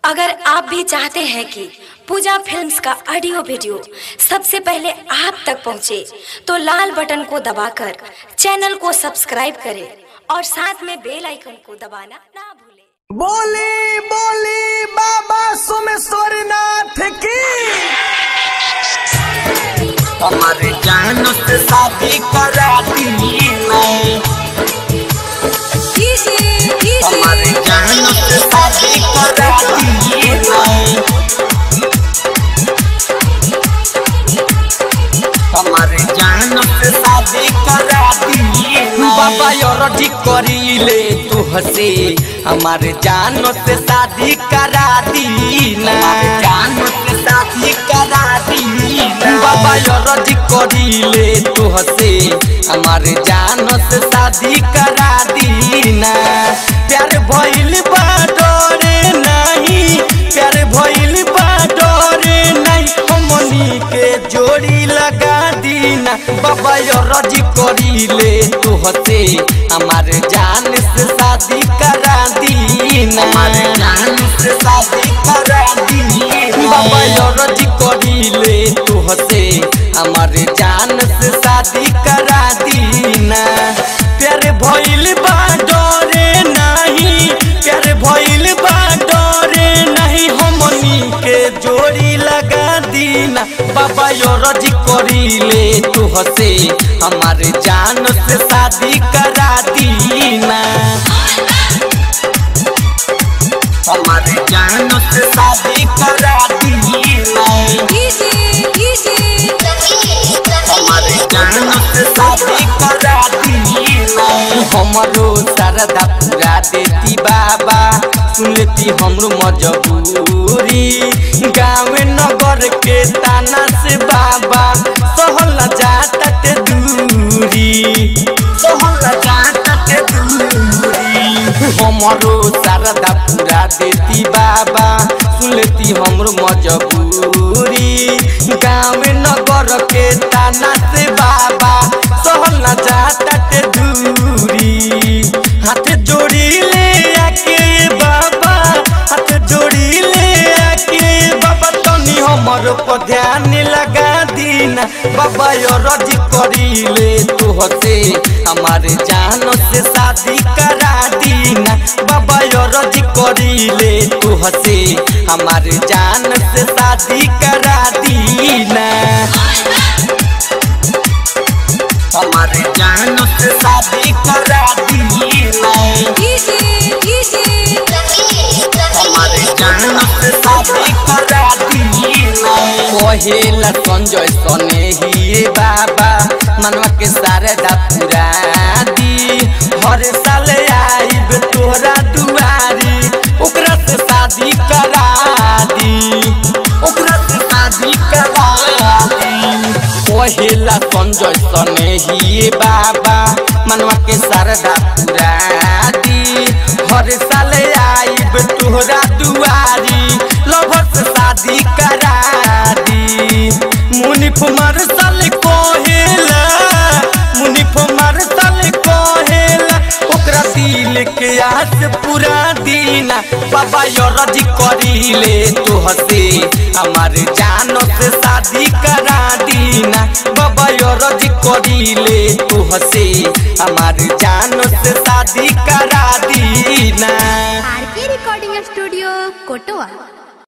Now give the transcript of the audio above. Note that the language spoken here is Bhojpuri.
अगर आप भी चाहते हैं कि पूजा फिल्म्स का ऑडियो वीडियो सबसे पहले आप तक पहुंचे, तो लाल बटन को दबाकर चैनल को सब्सक्राइब करें और साथ में बेल आइकन को दबाना ना भूलें बोली बोली बाबा सोमेश्वर नाथ की हमारे जान से शादी करा दी मैं हमारे जान से शादी करा दी मैं हमारे जान से शादी करा दी बाबा योरजी करीले तू हसे हमारे जान से शादी करा दी ना जान से शादी करा दी बाबा योरजी करीले तू हसे हमारे जान से शादी करा दी ना प्यार भइल बा डरे नहीं प्यार भइल बा डरे नहीं हमनी के जोड़ी लगा दीना बाबा योरजी करीले तू हसे हमारे जान से शादी करा दीना हमारे जान से शादी करा दी बाबा योरजी करीले तू हसे हमारे जान से शादी करा दीना प्यार भइल बा डरे नहीं प्यार भइल बा डरे नहीं हमनी के जोड़ी लगा दीना बाबा योरजी करीले तू हसे हमारे जान से शादी करा दीना हमारे जान से शादी करा दीना हमारे जान से शादी करा दीना हमरो सरदा पूरा देती बाबा सुनती हमरो मजबूरी गाँव नगर के ताना से बाबा सहल जाता ते दूरी सहल जाता ते दूरी हमरो शारदा पूरा देती बाबा सुनती हमरो मजबूरी गाँव नगर के ताना से बाबा सहल जाता ते दूरी हाथ जोड़ी ले आके बाबा हाथ जोड़ी ले आके बाबा तनी हमर पर ध्यान लगा दीना बाबा योरज करीले तू हसे हमारे जान से शादी करा दीना बाबा योरज करीले तू हसे हमारे जान से शादी करा दीना हमारे जान से शादी करा दीना हमारे जान से शादी करा दीना कहेला संजय सने ही बाबा मनवा के सारे दा पूरा दी हर साल आईब तोहरा दुआरी ओकरा से शादी करा दी ओकरा से शादी करा दी कहेला संजय सने ही बाबा मनवा के शारदा पूरा दी हर साल आईब तोहरा दुआरी लभर से शादी करा दी मुनिफ मरसल कहेला मुनिफ मरसल कहेला ओकरा दिल के आस पूरा दीना बाबा योरजी करीले तो हसे हमारे जान से शादी करा दीना बाबा योरजी करीले तो हसे हमारे जान से शादी करा दीना आर के रिकॉर्डिंग स्टूडियो कोटवा